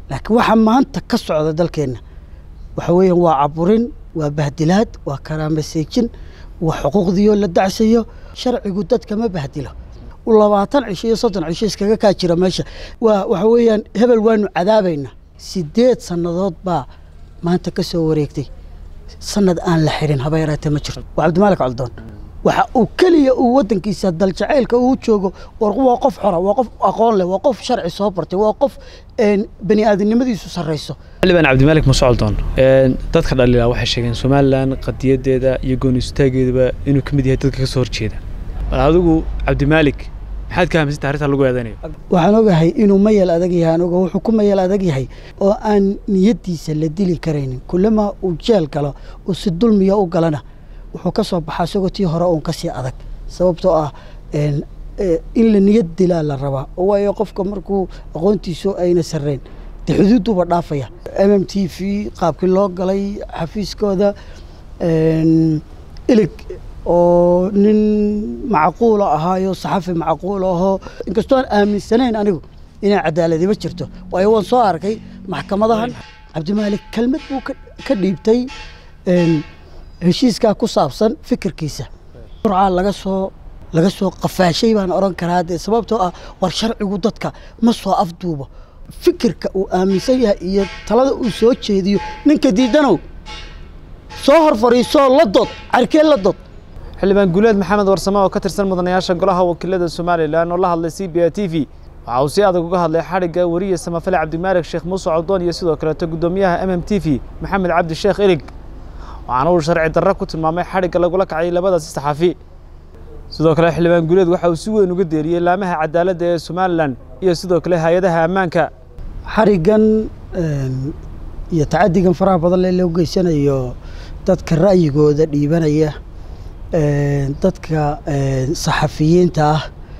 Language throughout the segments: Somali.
laakiin waxa maanta ka socda dalkeenna waxa weeyaan waa caburin waa bahdilaad waa karaamaseejin waa xuquuqdiyo la dacsayo sharcigu dadka ma bahdilo labaatan cisho iyo soddon cisho iskaga kaa jira meesha waa waxa weeyaan hebel waanu cadaabaynaa sideed sannadood baa maanta ka soo wareegtay sanad aan la xidhin haba yaraatee ma jirto waa cabdimaalik caldoon waxa uu keliya uu waddankiisa daljacaylka uu joogo waa qof xora waa qof aqoon leh waa qof sharci soo bartay waa qof bani aadamnimadiisu sarrayso xildhibaan cabdimaalik musocoldoon dadka dhaliilaa waxay sheegeen somalilan qadiyadeeda iyo gooni istaageedaba inuu ka mid yahay dadka ka soo horjeeda bal adigu cabdimaalik maxaad ka hamisanta arrintaa lagu eedanayo waxaan ogahay inuu mayal adag yahay anuga wuxuu ku mayal adag yahay oo aan niyaddiisa la dili karaynin kullama uu jeel galo uu si dulmiya u galana wuxuu ka soo baxaa isagoo tii hore uun kasii adag sababtoo ah in la niyad dilaa la rabaa waayo qofka markuu aqoontiisu ayna sarreyn dee xuduuduba dhaafaya m m t v qaabkii loo galay xafiiskooda ilig oo nin macquula ahaayo saxafi macquul ahoo inkastoo aan aaminsanayn anigu inay cadaaladiba jirto waayo waan soo arkay maxkamadahan cabdimaalik kelmad buu ka dhiibtay heshiiskaa ku saabsan fikirkiisa surcaa laga soo laga soo qafaashay baan odhan karaa dee sababtoo ah war sharcigu dadka ma soo afduubo fikirka uu aaminsan yahay iyo talada uu soo jeediyo ninka diidanow soo hor fadhiisoo la dood carkee la dood xildhibaan guuleed maxamed warsame oo ka tirsan mudanayaasha golaha wakiilada somalilan oo la hadlay c b a t v waxa uu si adag uga hadlay xadhigga weriye samafale cabdimaalik sheekh muuse coldoon iyo sidoo kaleeto guddoomiyaha m m t v maxamed cabdi sheekh ilig waxaana uu sharci darro ku tilmaamay xadhigga lagula kacay labadaasi saxaafi sidoo kale xildhibaan guuleed waxa uu si weyn uga deeriyey laamaha cadaaladda ee somalilan iyo sidoo kale hay-adaha ammaanka xariggan iyo tacadigan faraha badan lee loo geysanayo dadka ra'yigooda dhiibanaya dadka saxafiyiinta ah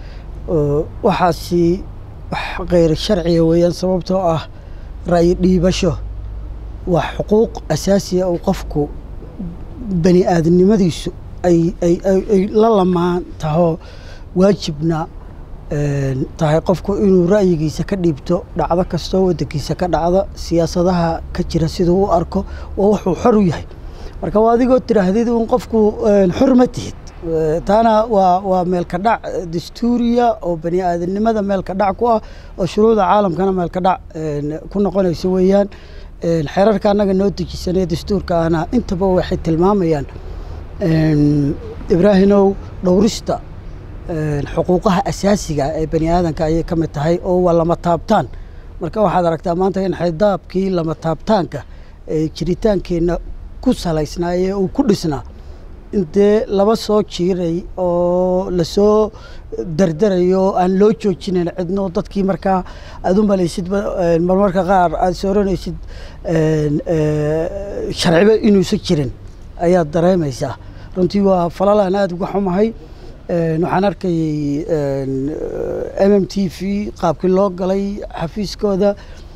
waxaasi wax kheyr sharciga weeyaan sababtoo ah ra'yi dhiibasho waa xuquuq asaasiya oo qofku bani aadamnimadiisu ay ay ay la lamaan taho waajibna tahay qofku inuu ra'yigiisa ka dhiibto dhacdo kastoo waddankiisa ka dhacda siyaasadaha ka jira siduu u arko waa wuxuu xor u yahay marka waa adigoo tiraahdid un qofku xor ma tihid taana waa waa meelka dhac dastuuriya oo bani aadamnimada meelka dhac ku ah oo shuruucda caalamkana meelka dhac ku noqonaysa weeyaan xeerarka annaga noo dejisanee dastuurka ahna intaba waxay tilmaamayaan ibraahimow dhowrista xuquuqaha asaasiga ee bani aadanka ayay ka mid tahay oo waa lama taabtaan marka waxaad aragtaa maanta in xaydaabkii lama taabtaanka ee jiritaankeenna ku salaysnaa ee uu ku dhisnaa intee laba soo jiiray oo lasoo dardarayo oo aan loo joojinayn cidno dadkii markaa aada u malaysid marmarka qaar aada sooranaysid sharciba inuusan jirin ayaad dareemaysaa runtii waa falalaan aada uga xumahay waxaan arkayay m m t v qaabkii loo galay xafiiskooda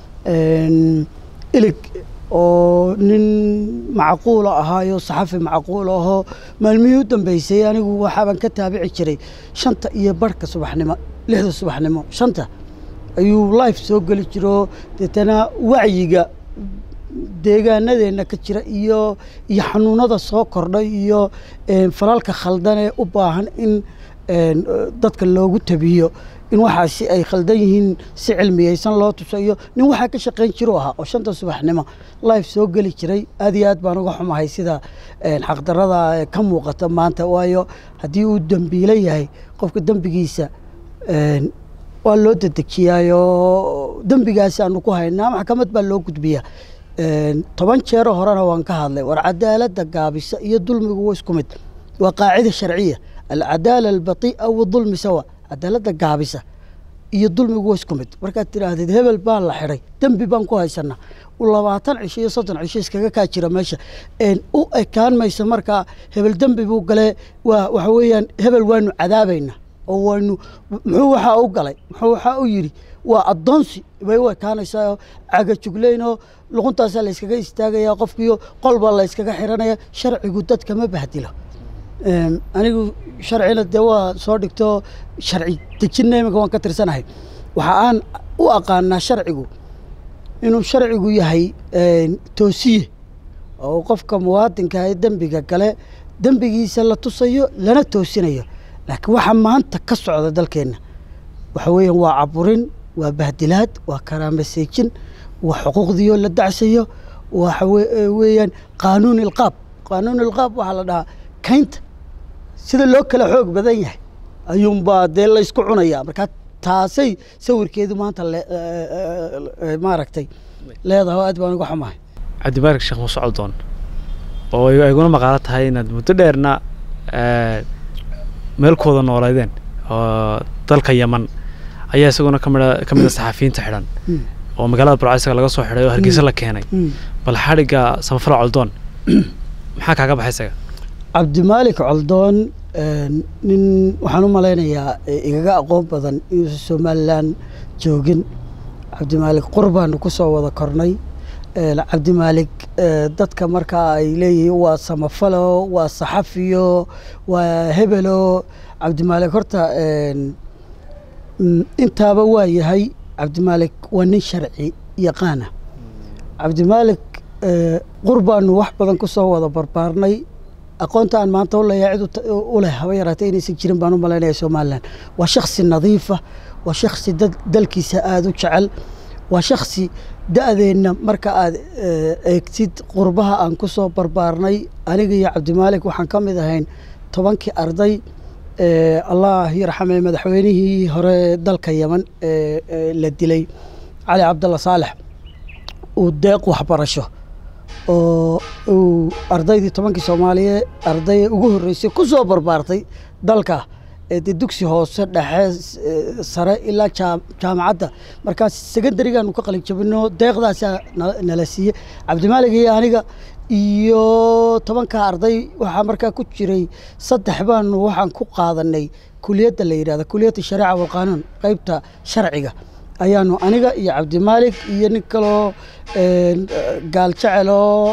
ilig oo nin macquula ahaayo saxafi macquul ahoo maalmihii u dambeysay anigu waxaaban ka taabici jiray shanta iyo barhka subaxnimo lixda subaxnimo shanta ayuu life soo geli jiroo deetana wacyiga deegaanadeenna ka jira iyo iyo xanuunada soo kordhay iyo falalka khaldan ee u baahan in dadka loogu tabiyo in waxaasi ay khaldan yihiin si cilmiyeysan loo tusayo nin waxaa ka shaqayn jiru ahaa oo shanta subaxnimo life soo geli jiray aad iyo aad baan uga xumahay sida xaqdarada ka muuqata maanta waayo haddii uu dembiilo yahay qofka dembigiisa waa loo dedejiyaayo dembigaasi aanu ku haynaa maxkamad baa loo gudbiyaa toban jeero horena waan ka hadlay war cadaaladda gaabisa iyo dulmigu waa isku mid waa qaacida sharciya alcadaala albati'a wadulmi sawa cadaaladda gaabisa iyo dulmigu waa isku mid markaad tidhaahdid hebel baa la xidhay dembi baan ku haysanaa labaatan cisho iyo soddon cisho iskaga kaa jira meesha u ekaan maysa markaa hebel dembi buu galee waa waxa weeyaan hebel waanu cadaabaynaa oo waynu muxuu waxaa u galay muxuu waxaa u yidhi waa addoonsi bay u ekaanaysaa cagajugleyn oo luquntaasaa la yskaga istaagaya qofkiiyo qolbaa la yskaga xiranaya sharcigu dadka ma bahdilo anigu sharcina dee waa soo dhigto sharci dejinna iminka waan ka tirsanahay waxa aan u aqaanaa sharcigu inuu sharcigu yahay toosiye oo qofka muwaadinka ee dembiga gale dembigiisa la tusayo lana toosinayo laakiin waxaa maanta ka socda dalkeenna waxa weeyaan waa caburin waa bahdilaad waa karaamaseejin waa xuquuqdiioo la dacsayo waxa weeyaan qaanuun ilqaab qaanuun ilqaab waxaa la dhahaa kaynta sida loo kala xoog badan yahay ayuunbaa dee laysku cunaya markaa taasay sawirkeedu maanta maaragtay leedahay aad baan uga xumahay cabdimaalig sheekh muuse coldoon oo ayguna maqaalo tahay inaad muddo dheerna meelkooda nooleydeen oo dalka yeman ayaa isaguna kamid ka mid a saxafiyiinta xidhan oo magaalada burcaysaga laga soo xidhay oo hargeysa la keenay bal xadhigga samafala coldoon maxaa kaaga baxay isaga cabdimaalik coldoon nin waxaan u malaynayaa igaga aqoon badan inuusan somalilan joogin cabdimaalik qurbaanu ku soo wada kornay cabdimaalik dadka markaa ay leeyihiin waa samafalo waa saxafiyo waa hebelo cabdimaalik horta intaaba waa yahay cabdimaalik waa nin sharci yaqaana cabdimaalik qurbaanu wax badan ku soo wada barbaarnay aqoonta aan maanta uleeyaa cid u leh haba yaraatee inaysan jirin baan u malaynaya somalilan waa shaksi nadiifa waa shaksi dalkiisa aada u jecel waa shaksi da-deenna marka aad eegtid qurbaha aan ku soo barbaarnay aniga iyo cabdimaalik waxaan ka mid ahayn tobankii arday allah yarxame madaxweynihii hore dalka yeman la dilay cali cabdalla saalex uu deeq waxbarasho oo uu ardaydii tobankii soomaaliye arday ugu horreysay ku soo barbaartay dalka de dugsi hoose dhexe sare ilaa jaamacadda markaas secondarigaanu ka qalin jabino deeqdaasaa nala siiyey cabdimaalig iyo aniga iyo tobanka arday waxaa markaa ku jiray saddex baanu waxaan ku qaadanay kuliyadda la yidhahda kuliyadda shariica walqaanuun qeybta sharciga ayaanu aniga iyo cabdimaalik iyo nin kaloo gaal jeceloo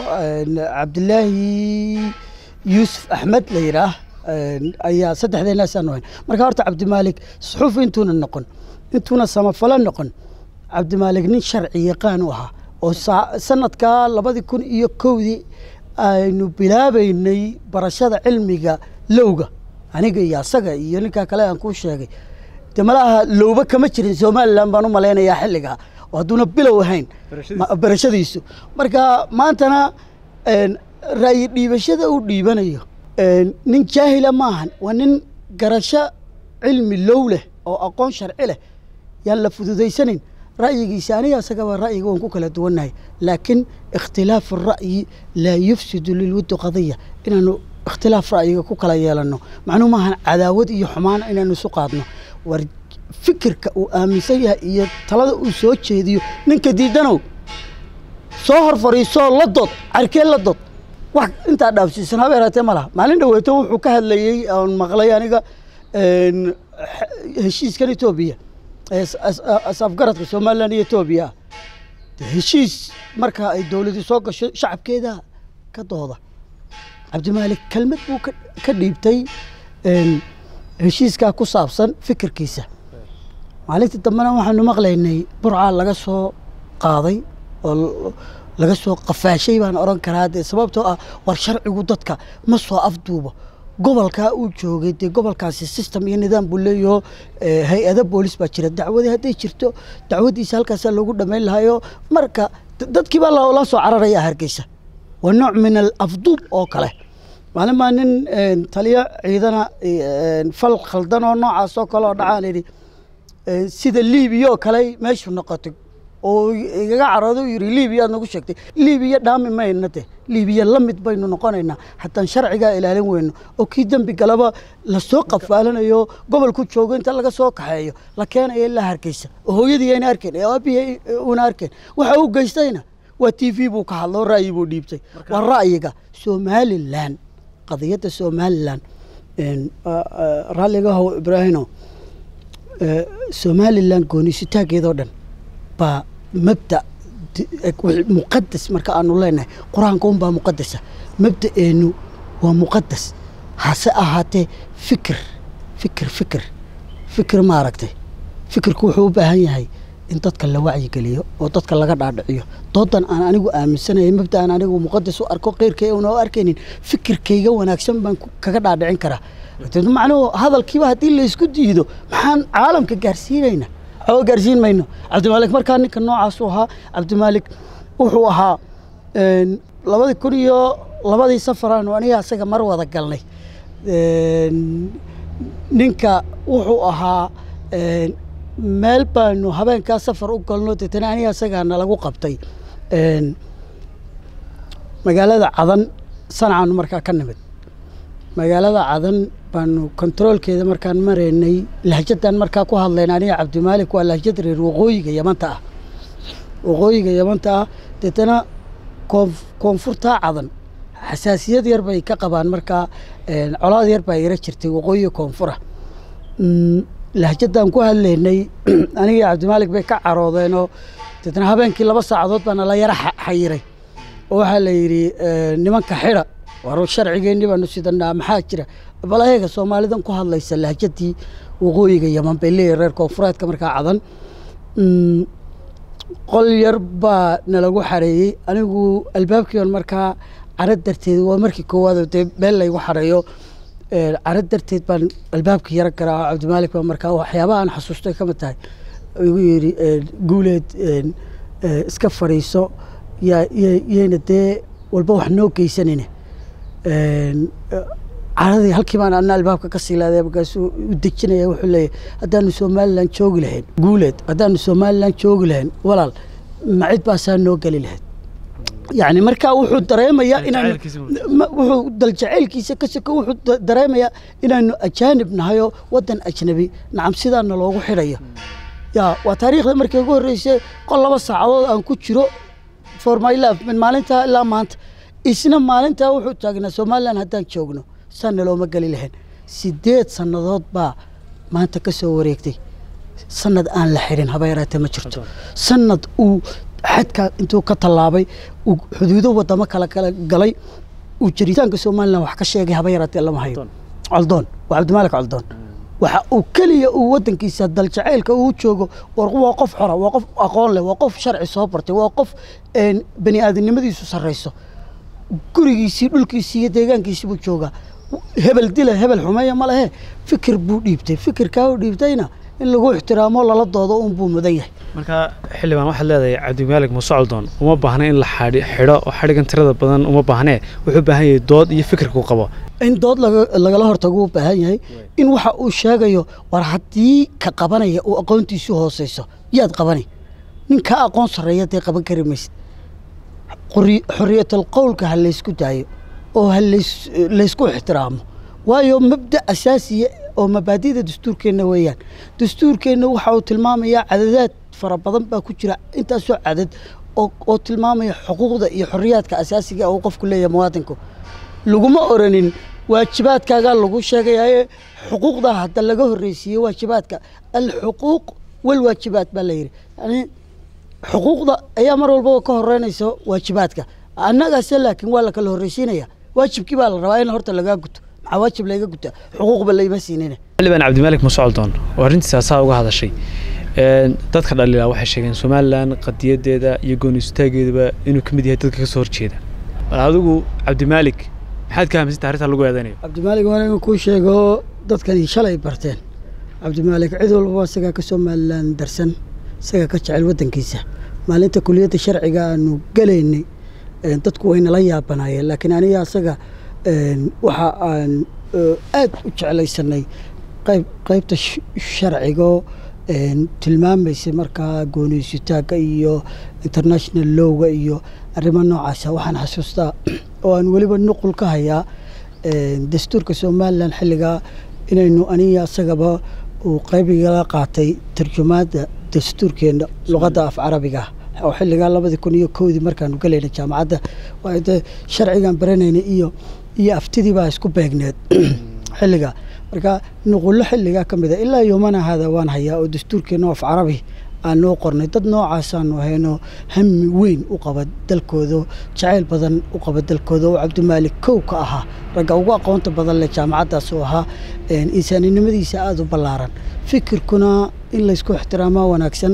cabdilaahi yuusuf axmed la yidhaah ayaa saddexdeenaasaanu hayn marka horta cabdimaalik suxuuf intuuna noqon intuuna samafalo noqon cabdimaalik nin sharci yaqaan u ahaa oo sanadkaa labadii kun iyo kowdii aynu bilaabaynay barashada cilmiga lowga aniga iyo asaga iyo ninkaa kale aan kuu sheegay de malaha lowba kama jirin somalilan baan u malaynayaa xilligaa oo hadduuna bilow ahayn barashadiisu marka maantana ra'yi dhiibashada uu dhiibanayo nin jaahila maahan waa nin garasho cilmi low leh oo aqoon sharci leh yaan la fududaysanayn ra'yigiisa aniga asagaba ra'yiga waan ku kala duwannahay laakiin ikhtilaafu ra'yi laa yufsidu lilwuddi qadiya inaanu ikhtilaaf ra'yiga ku kala yeelanno macnuu maahan cadaawad iyo xumaan inaanu isu qaadno war fikirka uu aaminsan yahay iyo talada uu soo jeediyo ninka diidanow soo hor fadhiisoo la dood carkee la dood wax intaa dhaafsiisan haba yaraatee ma laha maalin dhaweeto wuxuu ka hadlayey oon maqlay aniga heshiiskan etoobiya asafgaradka somalilan iyo etoobiya heshiis marka ay dowladii soo gasho shacabkeeda ka dooda cabdimaalik kelmad buu ka dhiibtay heshiiskaa ku saabsan fikirkiisa maalintii dambena waxaanu maqlaynay burcaa laga soo qaaday oo laga soo qafaashay baan odhan karaa dee sababtoo ah war sharcigu dadka ma soo afduubo gobolkaa uu joogay dee gobolkaasi system iyo nidaam buu leeyaho hay-ada boolis baa jira dacwadii hadday jirto dacwaddiisa halkaasaa loogu dhammayn lahayo marka dadkii baa loola soo cararaya hargeysa waa nooc min al afduub oo kale maalin baa nin taliyo ciidana fal khaldan oo noocaas oo kale oo dhacaan idhi sida liibiya oo kale meeshu noqotay oo igaga carooda u yidhi liibiya aad nagu sheegtay liibiya dhaami mayna de liibiya la mid baynu noqonaynaa hataan sharcigaa ilaalin weyno oo kii dembi galaba lasoo qafaalanayo gobolku joogo inta laga soo kaxeeyo la keenayo ilaa hargeysa oo hooyadii ayna arkeen ee aabihii una arkeen waxa uu geystayna waa t v buu ka hadlo ra'yi buu dhiibtay waa ra'yiga somalilan qadiyadda somalilan raalligahow ibraahino somalilan goonisitaageedoo dhan baa mabda muqadas marka aanu leenahay qur-aanka unbaa muqadasa mabda'eennu waa muqadas hase ahaatee fikir fikir fikir fikir maaragtay fikirku wuxuu u baahan yahay in dadka la wacyigeliyo oo dadka laga dhaadhiciyo doodan aan anigu aaminsanaya mabda aan anigu muqadas u arko keyrkay una u arkaynin fikirkayga wanaagsan baan kaga dhaadhicin karaa macnuhu hadalkiiba haddii laysku diido maxaan caalamka gaarsiinayna waxba gaarsiin mayno cabdimaalik markaa ninka noocaas u ahaa cabdimaalik wuxuu ahaa labadii kun iyo labadii safaraan aniga asaga mar wada galnay ninka wuxuu ahaa meel baanu habeenkaa safar u galno deetana aniga asagaana lagu qabtay magaalada cadan sanacaanu markaa ka nimid magaalada cadan baanu kontaroolkeeda markaan maraynay lahjadan markaa ku hadlayna aniga cabdimaalik waa lahjad reer waqooyiga yamanta ah waqooyiga yamanta ah deetana koonfurtaa cadan xasaasiyad yar bay ka qabaan markaa colaad yar baa ira jirtay waqooyiga koonfura lahjadaan ku hadlaynay aniga cabdimaalik bay ka caroodeenoo deetna habeenkii laba saacadood baana la yara xayiray oo waxaa la yidhi nimanka xidha war sharcigeenni baanu sidanaa maxaa jira bal ayaga soomaalidan ku hadlaysa lahjadii waqooyiga yaman bay leeyihin reer koonfureedka markaa cadan qol yar baa nalagu xareeyey anigu albaabkiiban markaa caro darteed waa markii koowaad dee meel laygu xareeyo caro darteed baan albaabka yaro garaa cabdimaalik baa markaa waxyaabaha aan xasuustay ka mid tahay igu yidhi guuleed iska fadhiiso yaa yayna dee walba wax noo geysanayne caradii halkii baan ana albaabka ka sii laaday markaasuu u dejinaya wuxuu leeyahay haddaanu somalilan joogi lahayn guuleed haddaanu somalilan joogi lahayn walaal macid baasaa noo geli lahayd yani markaa wuxuu dareemayaa inaan wuxuu daljaceylkiisa ka soko wuxuu dareemayaa inaanu ajaanib nahayoo waddan ajnabi nacam sidaana loogu xidhayo ya waa taariikhda markii ugu horreysay qol laba saacadood aan ku jiro for my life min maalintaa ilaa maanta isna maalintaa wuxuu taagnaa somalilan haddaan joogno saana looma geli lahayn sideed sannadood baa maanta ka soo wareegtay sanad aan la xidhin haba yaraatee ma jirto sanad uu xadka intuu ka tallaabay uu xuduudo wadamo kala kala galay uu jiritaanka somalilan wax ka sheegay haba yaraatee lama hayo coldoon waa cabdimaalik coldoon waxa uu keliya uu waddankiisa daljaceylka uu joogo waa qof xora waa qof aqoon leh waa qof sharci soo bartay waa qof bani aadamnimadiisu sarrayso gurigiisii dhulkiisii iyo deegaankiisii buu joogaa hebel dila hebel xumeeya ma lehe fikir buu dhiibtay fikirkaa uu dhiibtayna in lagu ixtiraamo lala doodo un buu mudan yahay marka xildhibaan waxaad leedahay cabdimaalik muuse coldoon uma baahna in la xidho oo xadhigan tirada badan uma baahnee wuxuu baahan yahay dood iyo fikirkuu qabo in dood lagala hortago u baahan yahay in waxa uu sheegayo war haddii ka qabanaya uu aqoontiisu hooseyso yaad qabanay nin kaa aqoon sarreeya dee qaban kari maysid xorriyatal qowlka ha laysku daayo oo ha laysku ixtiraamo waayo mabda asaasiya oo mabaadida dastuurkeenna weeyaan dastuurkeenna waxa uu tilmaamayaa cadadaad fara badan baa ku jira intaasoo cadad oo tilmaamaya xuquuqda iyo xorriyaadka asaasiga uu qofku leeyahay muwaadinku laguma oranin waajibaadkaagaa lagu sheegayae xuquuqda hadda laga horreysiiye waajibaadka alxuquuq walwaajibaat baa layidhi yani xuquuqda ayaa mar walbaba ka horeynaysa waajibaadka annagaase laakiin waa la kala horreysiinaya waajibkii baa la rabaa in horta lagaa guto maxaa waajib layga gutaa xuquuqba layma siinina xildhibaan cabdimaalik muuse coldoon oo arrintiisa asaa uga hadashay dadka dhaliilaa waxay sheegeen somalilan qadiyadeeda iyo gooni istaageedaba inuu ka mid yahay dadka ka soo horjeeda bal adigu cabdimaalik maxaad ka hamsanta arrintaa lagu eedaynayo cabdimaalik waa inuu kuu sheego dadkani shalay barteen cabdimaalik cid walbaba isagaa ka somalilan darsan isagaa ka jecel waddankiisa maalinta kuliyadda sharciga aanu gelaynay dadku way nala yaabanaayeen laakiin aniga asaga waxa aan aad u jeclaysanay qayb qaybta sharcigo tilmaamaysay markaa gooniysitaagga iyo international lowga iyo arrimo noocaasa waxaan xasuustaa oo aan weliba nuqul ka hayaa dastuurka somalilan xilligaa inaynu aniga asagaba uu qaybigala qaatay tarjumaadda dastuurkeena luqadda af carabiga oo xilligaa labadii kun iyo kowdii markaanu galayna jaamacadda de sharcigan baranayna iyo iyo aftidii baa isku beegneed xilligaa marka nuqullo xilligaa ka mid a ilaa yomana hada waan hayaa oo dastuurkeena af carabi aanoo qornay dad noocaasaanu ahaynoo hami weyn u qaba dalkooda jacayl badan u qaba dalkooda oo cabdimaalik kow ka ahaa ragga ugu aqoonta badan leh jaamacaddaas oo ahaa insaaninimadiisa aada u ballaaran fikirkuna in laysku ixtiraamaa wanaagsan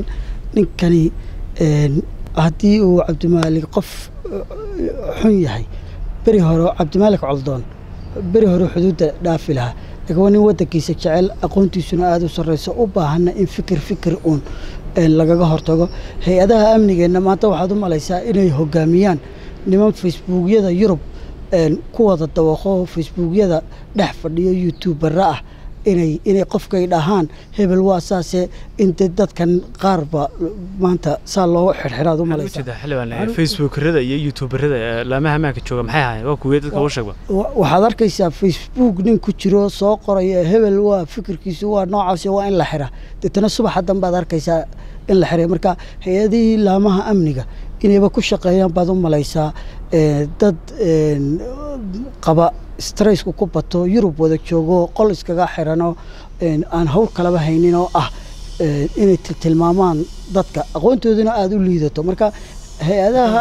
ninkani haddii uu cabdimaalik qof xun yahay beri hore cabdimaalik coldoon beri hore xuduudda dhaafi lahaa laakiin waa nin waddankiisa jecel aqoontiisuna aada u sarreyso u baahanna in fikir fikir uun lagaga hortago hay-adaha amnigeenna maanta waxaad u malaysaa inay hogaamiyaan niman facebookyada yurub ku wada dawaqo facebookyada dhex fadhiyo youtubera ah inay inay qofkay dhahaan hebel waa saase inte dadkan qaarba maanta saa looga xirxiraad u malaysaa facebookerada iyo youtuberada laamaha amaanka jooga maxay ahaayeen waa kuwee dadka u sheegba waxaad arkaysaa facebook nin ku jiro soo qoraya hebel waa fikirkiisu waa noocaasi waa in la xira deetana subaxa danbaad arkaysaa in la xiray marka hay-adihii laamaha amniga inayba ku shaqeeyaan baad u malaysaa dad qaba stressku ku bato yurub wada joogo qol iskaga xiranoo aan hawl kalaba haynin oo ah inay tilmaamaan dadka aqoontooduna aada u liidato marka hay-adaha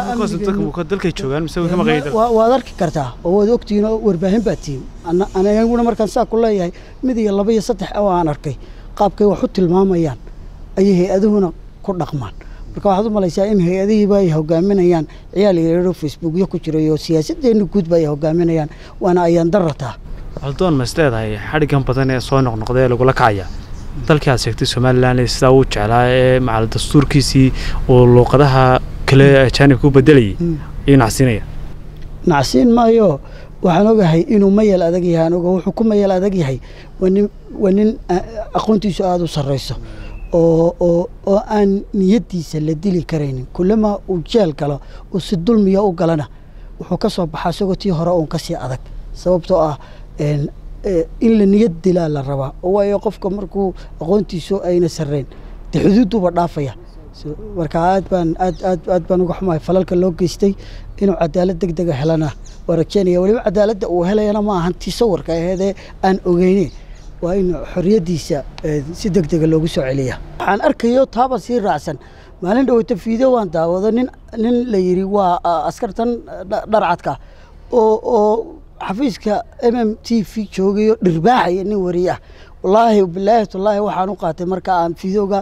waad arki kartaa oo waad ogtihiin oo warbaahin baa tihiin aniguna markaan saa ku leeyahay mid iyo laba iyo saddex oo aan arkay qaabkay wax u tilmaamayaan ayay hay-aduhuna ku dhaqmaan marka waxaad u malaysaa in hay-adihiiba ay hogaaminayaan ciyaal yareero facebookyo ku jira iyo siyaasadeenna guudba ay hogaaminayaan waana ayaan darataa coldoon ma is leedahay xadhiggan badan ee soo noqnoqday ee lagula kacaya dalkii aad sheegtay somalilan sidaa uu jeclaa ee macal dastuurkiisii oo luuqadaha kale ajaanibka u bedelayay ayuu nacsiinaya nacsiin maayo waxaan ogahay inuu mayal adag yahay aan oga wuxuu ku mayal adag yahay waa nin waa nin aqoontiisu aada u sarreyso oo oo oo aan niyaddiisa la dili karaynin kullama uu jeel galo uu si dulmiya u galana wuxuu ka soo baxaa isagoo tii hore uun kasii adag sababtoo ah in la niyad dilaa la rabaa waayo qofka markuu aqoontiisu ayna sarreyn dee xuduudduuba dhaafaya marka aad baan aad aad aad baan uga xumahay falalka loo geystay inuu cadaalad deg dega helana waa rajeynaya weliba cadaaladda uu helayana ma ahan tii sawirka aheedee aan ogeyne waa in xorriyaddiisa si deg dega loogu soo celiya waxaan arkayo taaba sii raacsan maalin dhaweyta fiideo waan daawado nin nin la yidhi waa askartan dharcadka oo oo xafiiska m m t v joogayo dhirbaaxaya nin wariye ah wallaahi bilaahi wallaahi waxaan u qaatay marka aan fideoga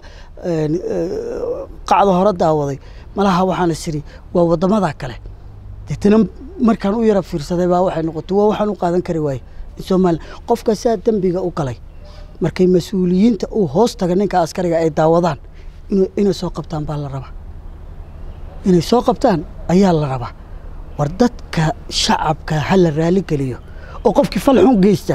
qacda hore daawaday malaha waxaan isiri waa waddamada kale deetana markaan u yara fiirsaday baa waxay noqotay waa waxaan u qaadan kari waaye somalilan qofka saa dembiga u galay markay mas-uuliyiinta uu hoos taga ninka askariga ay daawadaan inay soo qabtaan baa la rabaa inay soo qabtaan ayaa la rabaa war dadka shacabka ha la raali geliyo oo qofkii fal xun geysta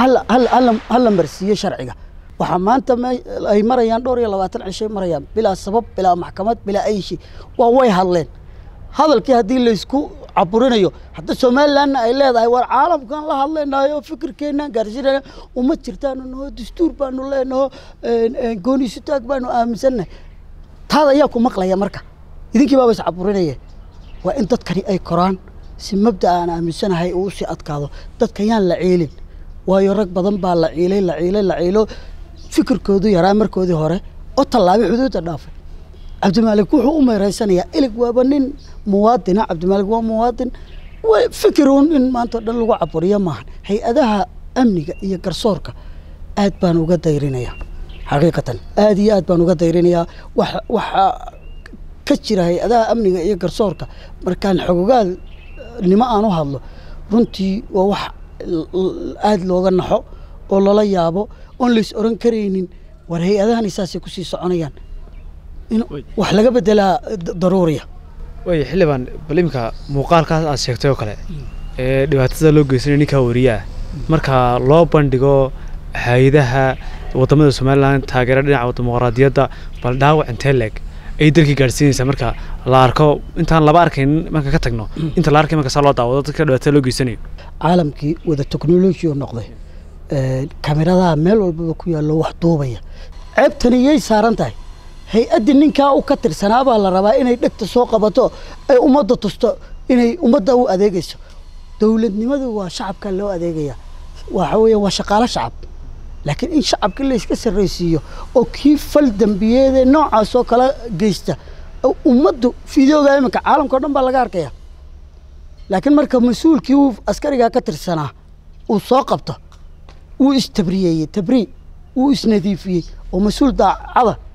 ha la marsiiyo sharciga waxaa maanta ay marayaan dhowr iyo labaatan cishay marayaan bilaa sabab bilaa maxkamad bilaa ayshi waa way hadleen hadalkii haddii laysku caburinayo hadda somalilanna ay leedahay war caalamkan la hadlaynayo fikirkeenaan gaarsiinayna uma jirtaanu naho dastuur baanu leenaho gooniisutaag baanu aaminsannahay taad ayaa ku maqlaya marka idinkii baaba is caburinaya waa in dadkani ay koraan si mabda aan aaminsanahay uu usii adkaado dadka yaan la ciilin waayo rag badan baa la ciilay la ciilay la ciilo fikirkoodu yaraa markoodii hore oo tallaabay xuduudda dhaafay cabdimaalik wuxuu u meeraysanayaa ilig waaba nin muwaadina cabdimaalik waa muwaadin fikiruun in maanta o dhan lagu caburiyo maahan hay-adaha amniga iyo garsoorka aad baan uga dayrinayaa xaqiiqatan aad iyo aad baan uga dayrinayaa wax waxa ka jira hay-adaha amniga iyo garsoorka markaan xogogaal nimo aan u hadlo runtii waa wax aada looga naxo oo lala yaabo oon lays oran karaynin war hay-adahani saasay kusii soconayaan in wax laga bedelaa daruuriya way xildhibaan bal iminka muuqaalkaas aad sheegtay oo kale ee dhibaatada loo geysanaya ninkaa wariyaah marka loo bandhigo hay-adaha waddamada somalilan taageera dhinaca dimuqraadiyadda bal dhaawac intee leeg ay dalkii gaadhsiinaysaa marka la arko intaan laba arkayn marka ka tagno inta la arkay marka saa loo daawado dadka dhibaatada loo geysanayo caalamkii wada technology oo noqday kameradaha meel walbaba ku yaallo wax duubaya ceebtani yay saaran tahay hay-addii ninkaa u ka tirsanaa baa la rabaa inay dhegta soo qabato ay ummadda tusto inay ummadda u adeegayso dowladnimadu waa shacabka loo adeegaya waxa weeye waa shaqaalo shacab laakiin in shacabkii layska sarraysiiyo oo kii fal dembiyeedee noocaas oo kala geysta ummaddu fideoga iminka caalamka o dhan baa laga arkaya laakiin marka mas-uulkii uu askarigaa ka tirsanaa uu soo qabto wuu istabriyeeyey tabrii wuu isnadiifiyey oo mas-uul daacada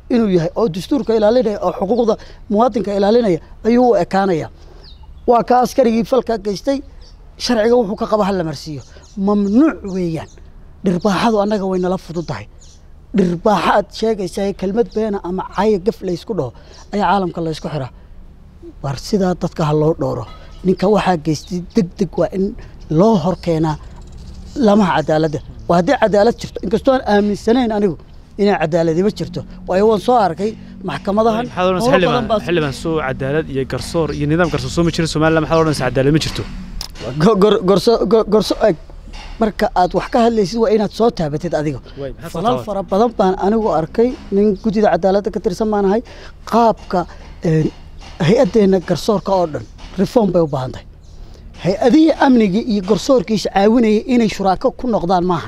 inuu yahay oo dastuurka ilaalinaya oo xuquuqda muwaadinka ilaalinaya ayuu u ekaanaya waa ka askarigii falka geystay sharciga wuxuu ka qaba hala marsiiyo mamnuuc weeyaan dhirbaaxadu annaga way nala fududahay dhirbaaxa aad sheegaysaa kelmad beena ama caya gaf laysku dhaho ayaa caalamka laysku xiraa war sidaa dadka ha loo dhowro ninka waxaa geystay deg deg waa in loo hor keenaa lamaha cadaaladda waa haddii cadaalad jirto inkastoo aan aaminsanayn anigu inay cadaaladima jirto waayo waan soo arkay maxkamadahan maxaad odhanaysa howlo badan xildhibaan baa- xildhibaan soo cadaalad iyo garsoor iyo nidaam garsoor soo ma jirin somaliland maxaad odhanaysa cadaalad ma jirto Go- gor- gorso go- gorso eg marka aad wax ka hadlaysid waa inaad soo taabatid adiga Way, maxaad soo falal taabatay? fara badan baan anigu arkay nin guddida cadaaladda ka tirsan baan ahay qaabka een, hay-addeenna garsoorka oo dhan reform bay u baahan tahay hay-adihii amniga iyo garsoorkiisa caawinaya inay shuraako ku noqdaan maahan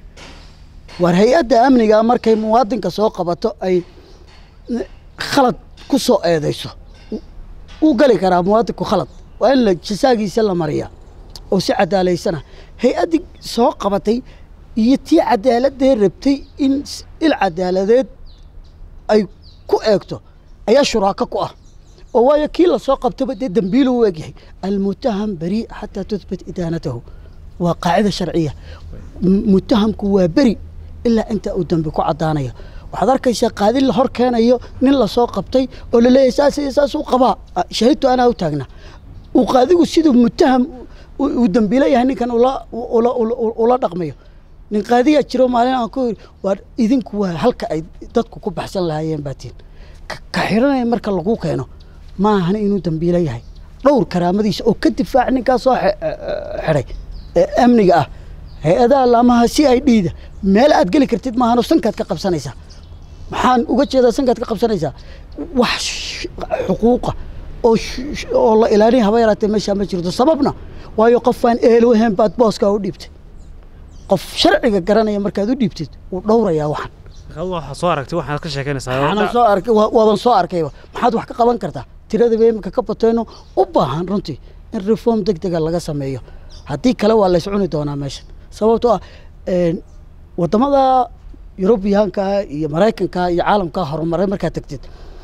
war hay-adda amniga markay muwaadinka soo qabato ay n- khalad ku soo eedayso u- uu gali karaa muwaadinku khalad waa in la jasaagiisa la mariyaa oo si cadaalaysana hay-addii soo qabatay iyo tii cadaaladee rabtay in s- il cadaaladeed ay ku eegto ayaa shuraako ku ah oo waayo kii lasoo qabtaba dee dembiilu u egyahay almutaham beri xataa tuthbit idaanatahu waa qaacida sharciya M- mutahamku waa beri ilaa inta uu dembi ku caddaanayo waxaad arkaysaa qaadi la hor keenayo nin lasoo qabtay oo laleeyahay saas iyo saas u qabaa Ah, shahidtu anaa u taagna uu qaadigu siduu mutaham u- uu dembiilo yahay ninkan ula ula ula- ula dhaqmayo nin qaadiyaa jiro maalin aan ku yidhi waa idinku waa halka ay dadku ku baxsan lahaayeen baatiin ka ka xiranaya marka lagu keeno ma ahan inuu dembiilo yahay dhowr karaamadiisa oo ka difaac ninkaa soo xe- xidhay ee amniga ah hay-adaha laamaha si ay dhiida meel aad geli kartid maahanoo sankaad ka qabsanaysaa maxaan uga jeedaa sankaad ka qabsanaysaa wax sh- xuquuqa oo sh- sh- oo la ilaalin haba yaraatee meeshaa ma jirto sababna waayo qofaan ehelo ahayn baad booskaa u dhiibtay qof sharciga garanaya markaad u dhiibtid wuu dhowrayaa waxan markaad waxaa soo aragtay waxaad ka sheekeynaysaa waxaanan soo arkay waa- waaban soo arkayba maxaad wax ka qaban kartaa tiradaba imika ka batayno u baahan runtii in reform deg dega laga sameeyo haddii kale waa lays cuni doonaa meeshan sababtoo ah een, waddamada yurubiyaanka iyo maraykanka iyo caalamka horumaray markaad tegtid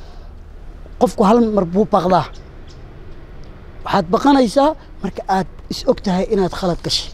qofku hal mar buu baqdaa waxaad baqanaysaa marka aad is og tahay inaad khalad gashay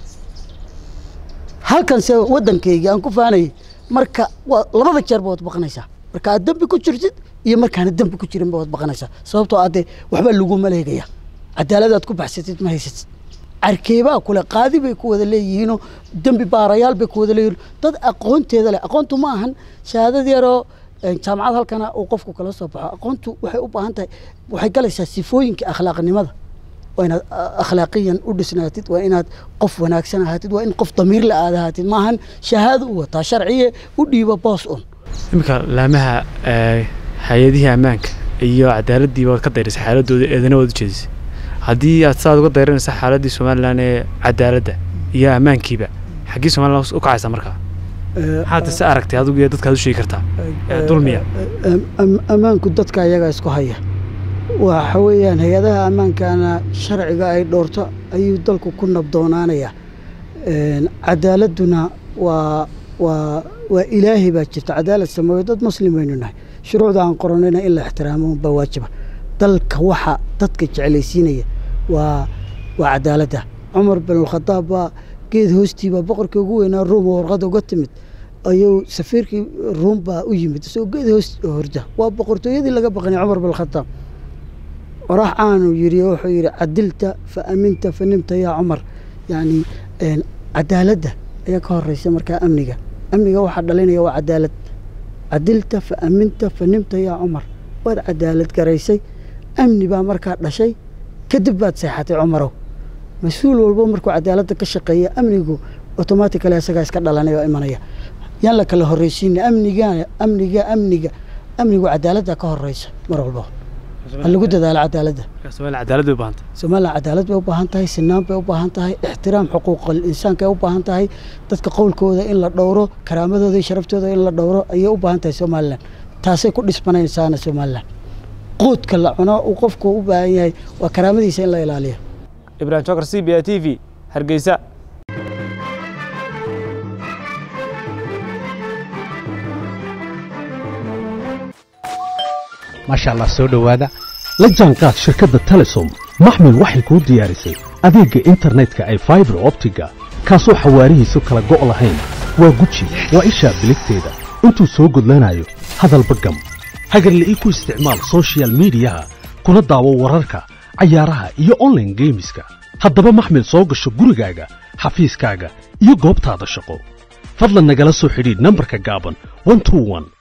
halkanse waddankaygii aan ku faanayay marka waa labada jeerba waad baqanaysaa marka aad dembi ku jirtid iyo markaana dembi ku jirinba waad baqanaysaa sababtoo aadee waxba laguma leegaya cadaaladaad ku baxsatid ma haysatid carkeebaa kule qaadi bay ku wada leeyihiinoo dembi baarayaal bay ku wada leeyihiin dad aqoonteeda leh aqoontu ma ahan shahaadad yaroo een, jaamacad halkana uu qofku kala soo baxo aqoontu waxay u baahan tahay waxay galaysaa sifooyinka akhlaaqnimada waa inaad a- akhlaaqiyan u dhisnaatid waa inaad qof wanaagsan ahaatid waa in qof damiir la aad ahaatid maahan shahaado u wataa sharciye u dhiiba boos un iminka laamaha ee, hay-adihii ammaanka iyo cadaaladdiiba waad ka dayrisay xaaladooda eedana waad u jeedisay haddii aad saad uga dayranaysa xaaladdii somalilan ee cadaaladda iyo ammaankiiba xaggii somalilan u kacaysa markaa maxaad se aragtay adigu iyo dadkaad u sheegi kartaa ee, dulmiya Am- am- ammaanku dadka ayaga isku haya waxa weeyaan hay-adaha ammaankana sharciga ay dhowrto ayuu dalku ku nabdoonaanaya Een, cadaaladuna waa waa waa ilaahay baa jirta cadaalad sameeyo dad muslim baynu nahay shuruucda aan qoranayna in la ixtiraamo baa waajiba dalka waxa dadka jeclaysiinaya waa waa cadaaladda cumar bin alkhadaab baa geed hoostii baa boqorkii ugu weynaa ruum oo warqad uga timid ayuu safiirkii ruum baa u yimid isagoo geed hoos horda waa boqortooyadii laga baqanay cumar bin alkhadaab warax aanu yidhi wuxuu yidhi cadilta fa aminta fa nimta yaa cumar yacni een, cadaaladda ayaa ka horeysa markaa amniga amniga waxaa dhalinaya waa cadaalad cadilta fa aminta fa nimta yaa cumar waad cadaalad garaysay amni baa markaa dhashay kadib baad seexatay cumarow mas-uul walbo markuu cadaaladda ka shaqeeya amnigu automatically isagaa iska dhalanaya oo imanaya yaan la kala horreysiina amniga amniga amniga amnigu cadaaladda ka horeysa mar walbo ha lagu dadaalo cadaaladda somalilan cadaalad bay u baahantay somalilan cadaalad bay u baahan tahay sinaan bay u baahan tahay ixtiraam xuquuqal insaanka ay u baahan tahay dadka qowlkooda in la dhowro karaamadooda iyo sharaftooda in la dhowro ayay u baahan tahay somalilan taasay ku dhismanaysaana somalilan quudka la cuno uu qofku u baahan yahay waa karaamadiisa in la ilaaliyo ibrahim jokar c b a t v hargeysa maasha allah soo dhowaada la jaanqaad shirkadda telesom maxmil waxay kuu diyaarisay adeegga internetka ay faibar optiga kaasoo xawaarihiisu kala go' lahayn waa guji waa ishaa biligteeda intuu soo gudlanayo hadalba gam hagarla'ii ku isticmaal sochial midiyaha kuna daawo wararka cayaaraha iyo onlaine geemiska haddaba maxmil soo gasho gurigaaga xafiiskaaga iyo goobtaada shaqo fadlan nagala soo xidhiidh nambarka gaaban